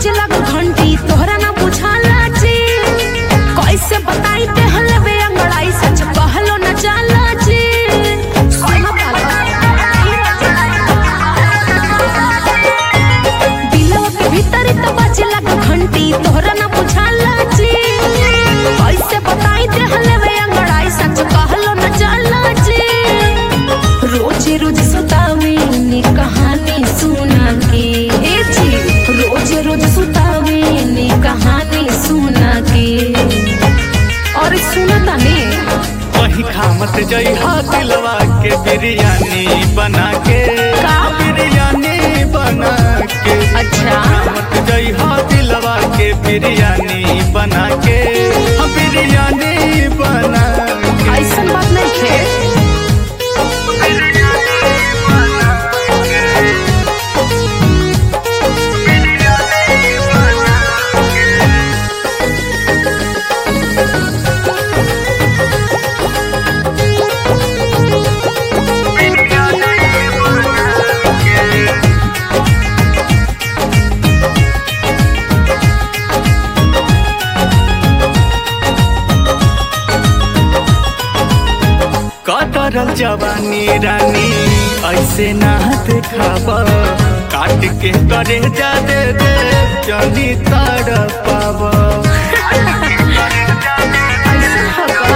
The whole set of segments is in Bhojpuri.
बाजे लग घंटी तोहरा ना बुझाला जी कैसे बताई ते हलवे अंगड़ाई सच कहलो न जाला जी सुनो दिलवा के भीतर त बाजे लग घंटी तोहरा ना बुझाला जी कैसे बताई ते हलवे अंगड़ाई सच कहलो न जाला जी रोज रोज सुतावे नी कहानी सुना के ए जी रोज रोज सुतावे नी कहानी सुना के और सुना ताने वही खामत जइहा दिलवा के बिरयानी बना के का? बिरयानी बना के अच्छा खामत जइहा दिलवा के बिरयानी बना के हाँ, बिरयानी बना के ऐसन बात नहीं है कतरल जवानी रानी ऐसे ना देखाब काट के करे जा दे दे जनी तर पाब ऐसन हवा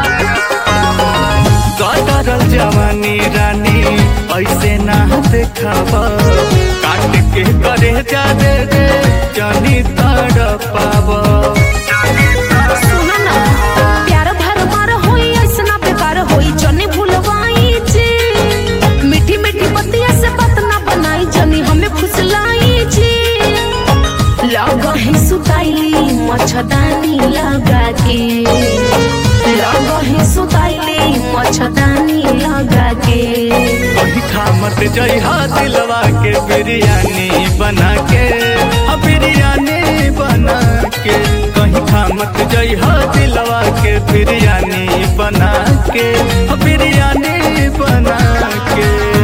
कतरल जवानी रानी ऐसे ना देखाब काट के करे जा दे दे जनी तर पाब सुना ना प्यार भर मार होई ऐसना बेकार होई जने भूलवाई जी मीठी मीठी बतिया से बात ना बनाई जनी हमें फुसलाई जी लगा है सुताइली मच्छदानी लगा के लगा है सुताइली मच्छदानी लगा के वही खामत जइहा दिलवा के बिरयानी बना के हाँ, बिरयानी बना के कहीं खामत जइहा दिलवा के बिरयानी बना के हाँ, बिरयानी बना के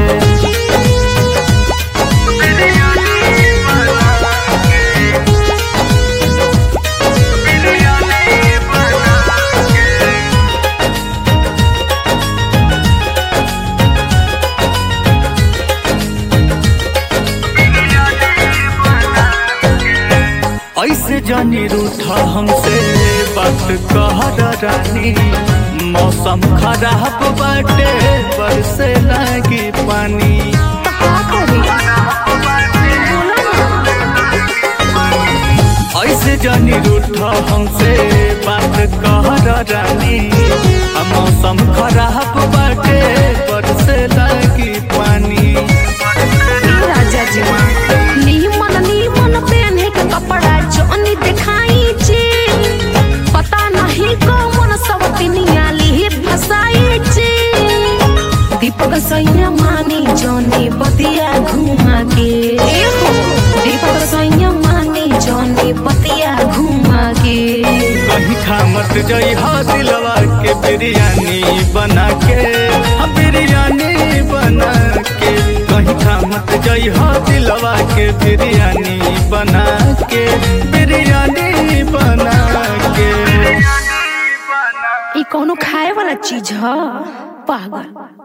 ऐसे जानी रूठा हमसे बात कहर रानी मौसम खराब बाटे बरसे लागी पानी तो का करी बोला ना ऐसे जानी रूठा हमसे बात कहर रानी आ मौसम खराब बाटे बरसे लागी पानी राजा जी नीमन नीमन पहने के कपड़ा जोनी दिखाई छी पता नहीं कौन सब दुनिया ली फसाई छी दीपक सैया मानी जोनी बतिया घुमा के ए हो दीपक सैया मानी जोनी बतिया घुमा के कहीं खामत जइहा दिलवा के बिरयानी बना के हाँ बिरयानी बना के कहीं खामत जइहा दिलवा के बिरयानी बना के बिरयानी बना के ई कोनो खाए वाला चीज ह पागल